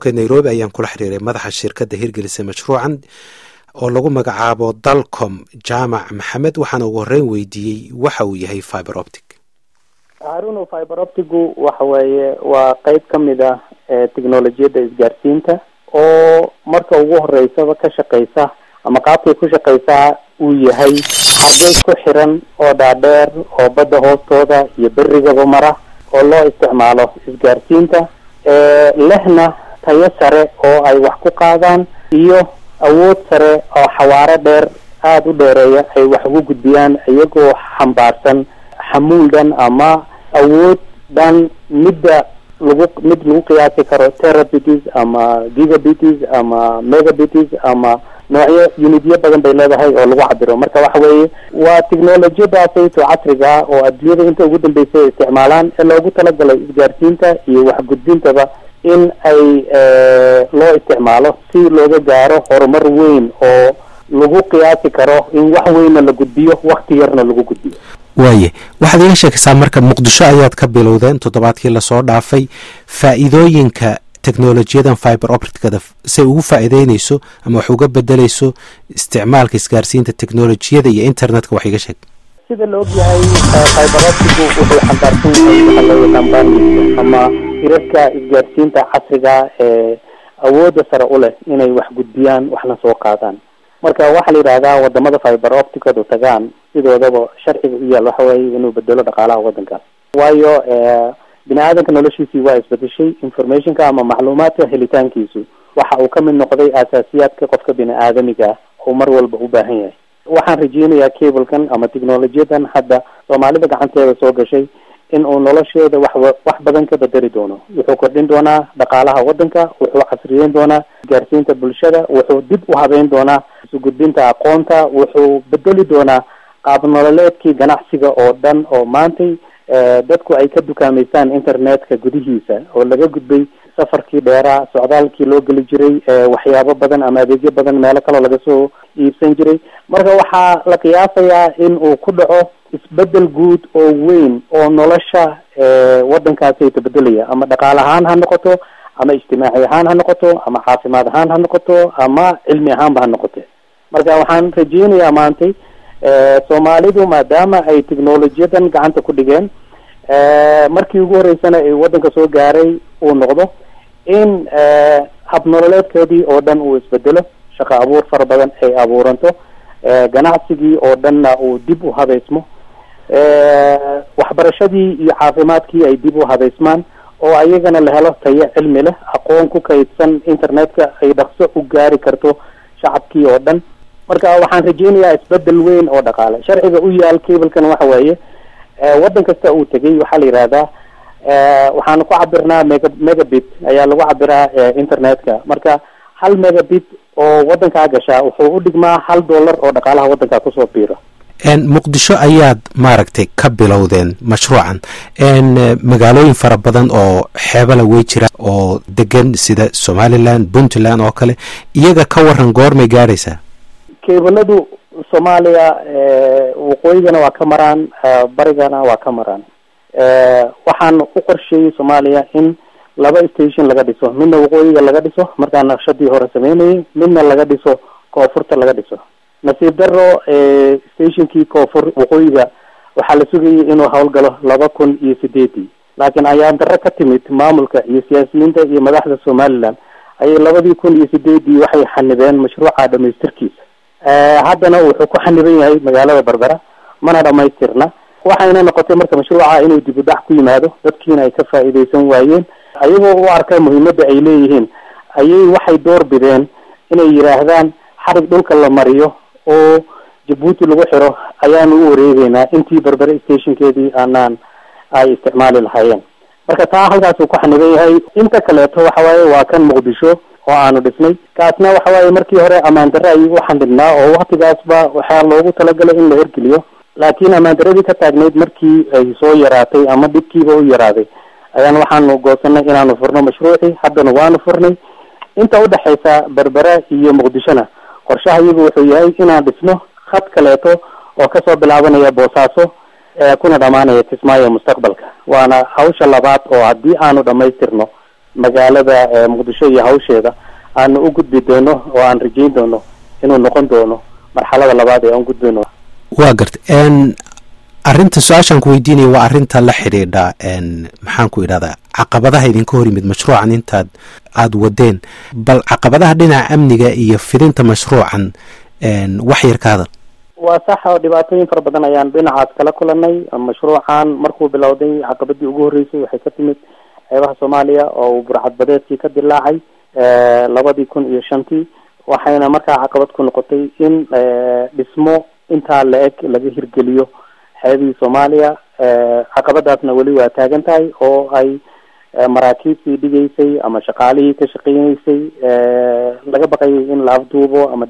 nairobi ayaan kula xiriiray madaxa shirkadda hirgelisa mashruucan oo lagu magacaabo dalcom jaamac maxamed waxaana ugu horreyn weydiiyey waxa uu yahay fiber optic haruno fiber optigu waxa weeye waa qeyb ka mid ah technolojiyadda isgaarsiinta oo marka ugu horeysaba ka shaqeysa ama qaabkay ku shaqeysaa uu yahay xargay ku xiran oo dhaadheer oo badda hoostooda iyo berigaba mara oo loo isticmaalo isgaarsiinta lehna tayo sare oo ay wax ku qaadaan iyo awood sare oo xawaaro dheer aada u dheereeya ay wax ugu gudbiyaan iyagoo xambaarsan xamuul dhan ama awood dhan midda lagu mid lagu qiyaasi karo terabities ama gigabities ama megabities ama noocyo unityo badan bay leedahay oo lagu cabiro marka waxa weeye waa technolojiyadaasayto casriga ah oo adduunyada inta ugu dambeysay ay isticmaalaan ee loogu talagalay isgaarsiinta iyo waxgudbintaba in ay loo isticmaalo si looga gaaro horumar weyn oo lagu qiyaasi karo in wax weynna la gudbiyo wakti yarna lagu gudbiyo waaye waxaad iga sheekaysaa marka muqdisho ayaad ka bilowdeen toddobaadkii lasoo dhaafay faa-iidooyinka technolojiyadan fiber opticada say ugu faa-iideyneyso ama wax uga bedeleyso isticmaalka isgaarsiinta technolojiyada iyo internetka wax iga sheeg sida la ogyahay fiber optigu wuxuu xambaarsan yahay waxa loo yaqaan bandis ama hirarka isgaarsiinta casriga ee awoodda sare u leh inay wax gudbiyaan waxna soo qaadaan marka waxaa la yidhahdaa wadamada fiber opticadu tagaan sidoodaba sharciga u yaal waxa weeye inuu bedelo dhaqaalaha wadankaas waayo bini aadanka noloshiisii waa isbedeshay informationka ama macluumaadka helitaankiisu waxa uu ka mid noqday asaasiyaadka qofka bini aadamiga oo mar walba u baahan yahay waxaan rajeynayaa cablekan ama technolojiyadan hadda soomaalida gacanteeda soo gashay in uu nolosheeda wax wax badan ka bedeli doono wuxuu kordhin doonaa dhaqaalaha wadanka wuxuu casriyeyn doonaa isgaarsiinta bulshada wuxuu dib u habeyn doonaa isugudbinta aqoonta wuxuu bedeli doonaa qaab nololeedkii ganacsiga oo dhan oo maantay dadku ay ka dukaameystaan internetka gudihiisa oo laga gudbay safarkii dheeraa socdaalkii loo geli jiray waxyaabo badan ama adeegyo badan meelo kaloo laga soo iibsan jiray marka waxaa la qiyaasayaa in uu ku dhaco isbedel guud oo weyn oo nolosha waddankaasi tabedelaya ama dhaqaale ahaan ha noqoto ama ijtimaaci ahaan ha noqoto ama caafimaad ahaan ha noqoto ama cilmi ahaanba ha noqote marka waxaan rajeynayaa maantay soomaalidu maadaama ay technolojiyadan gacanta ku dhigeen markii ugu horeysana ay waddanka soo gaaray uu noqdo in habnololeedkoodii oo dhan uu isbedelo shaqo abuur fara badan ay abuuranto ganacsigii oo dhanna uu dib u habeysmo waxbarashadii iyo caafimaadkii ay dib u habeysmaan oo ayagana la helo tayo cilmi leh aqoon ku kaydsan internetka ay dhaqso u gaari karto shacabkii oo dhan marka waxaan rajeynayaa isbedel weyn oo dhaqaale sharciga u yaal cablekan waxa weeye waddan kasta uu tegay waxaa la yidhahdaa waxaanu ku cabirnaa mega megabit ayaa lagu cabiraa internetka marka hal megabit oo waddankaa gashaa wuxuu u dhigmaa hal dollar oo dhaqaalaha waddankaa kusoo biiro muqdisho ayaad maaragtay ka bilowdeen mashruucan magaalooyin fara badan oo xeebala wey jira oo degan sida somaliland puntland oo kale iyaga ka waran goormay gaadhaysaa kebaladu soomaaliya waqooyigana waa ka maraan barigana waa ka maraan waxaan u qorsheeyey soomaaliya in laba station laga dhiso midna waqooyiga laga dhiso markaa naqshadii hore sameynayay midna laga dhiso koonfurta laga dhiso nasiib daro stationkii koonfur waqooyiga waxaa la sugayay inuu howlgalo laba kun iyo sideedii laakiin ayaan daro ka timid maamulka iyo siyaasiyiinta iyo madaxda somaliland ayay labadii kun iyo sideedii waxay xanibeen mashruuca dhamaystirkiisa haddana wuxuu ku xaniban yahay magaalada berbera mana dhamaystirna waxayna noqotay marka mashruuca inuu dib u dhac ku yimaado dadkiina ay ka faa'iidaysan waayeen ayagoo u arka muhiimadda ay leeyihiin ayay waxay door bideen inay yidhaahdaan xarig dhulka la mariyo oo jabuuti lagu xiro ayaanu u wareegeynaa intii berbere stationkeedii aanaan ay isticmaali lahaayeen marka taa halkaasuu ku xaniban yahay inta kaleeto waxa waaye waa kan muqdisho oo aanu dhisnay kaasna waxa waaye markii hore ammaan darre ayuu u xandhibnaa oo waktigaasba waxaa loogu talagalay in la hergeliyo laakiin ammaan darradii ka taagnayd markii ay soo yaraatay ama dhibkiiba u yaraaday ayaan waxaanu goosanay inaanu furno mashruucii haddana waanu furnay inta udhexaysa berbere iyo muqdishona qorshaha iyagu wuxuu yahay inaan dhisno khad kaleeto oo kasoo bilaabanaya boosaaso kuna dhamaanaya kismaayo mustaqbalka waana hawsha labaad oo haddii aanu dhamaystirno magaalada muqdisho iyo hawsheeda aanu u gudbi doono oo aan rajeyn doono inuu noqon doono marxalada labaad ee aan gudbayno waa garta arrinta su-aashaan ku weydiinaya waa arrinta la xidhiidha maxaan ku idhahdaa caqabadaha idinka hor yimid mashruucan intaad aada wadeen bal caqabadaha dhinaca amniga iyo fidinta mashruucan wax yar ka hadal waa sax oo dhibaatooyin fara badan ayaan dhinacaas kala kulanay mashruucan markuu bilowday caqabadii ugu horreysay waxay ka timid xeebaha soomaaliya oo uu burcadbadeedkii ka dilaacay labadii kun iyo shantii waxayna markaa caqabad ku noqotay in dhismo intaa la eg laga hirgeliyo xeebihii soomaaliya caqabadaasna weli waa taagan tahay oo ay maraakiibtii dhigaysay ama shaqaalihii ka shaqeyneysay laga baqayay in la afduubo ama